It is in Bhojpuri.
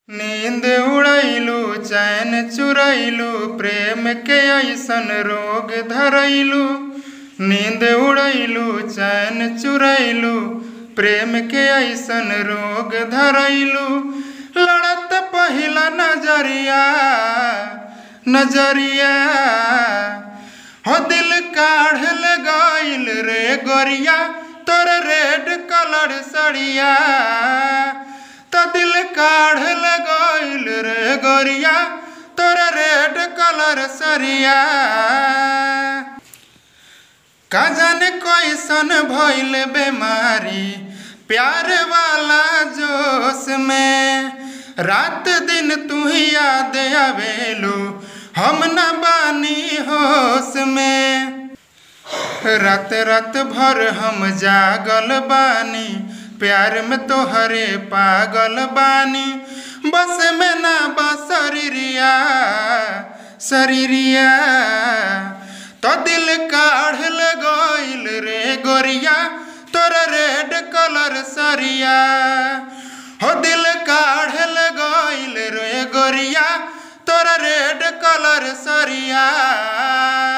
नींद उड़ैलू चैन चुरैलू प्रेम के ऐसन रोग धरैलू नींद उड़ैलू चैन चुरैलू प्रेम के ऐसन रोग धरैलू लड़त पहिला नजरिया नजरिया हो दिल काढ़ गईल रे गोरिया तोर रेड कलर सड़िया तो दिल काढ़ गईल रे गोरिया तोर रेड कलर सरिया का जाने कैसन भइल बेमारी प्यार वाला जोश में रात दिन तू ही याद आवेलू हम न बानी होश में रात रात भर हम जागल बानी प्यार में तोहरे पागल बानी बस में ना बा शरीरिया शरीरिया तो दिल काढ़ गईल रे गोरिया तोर रेड कलर सरिया हो दिल काढ़ गईल रे गोरिया तोर रेड कलर सरिया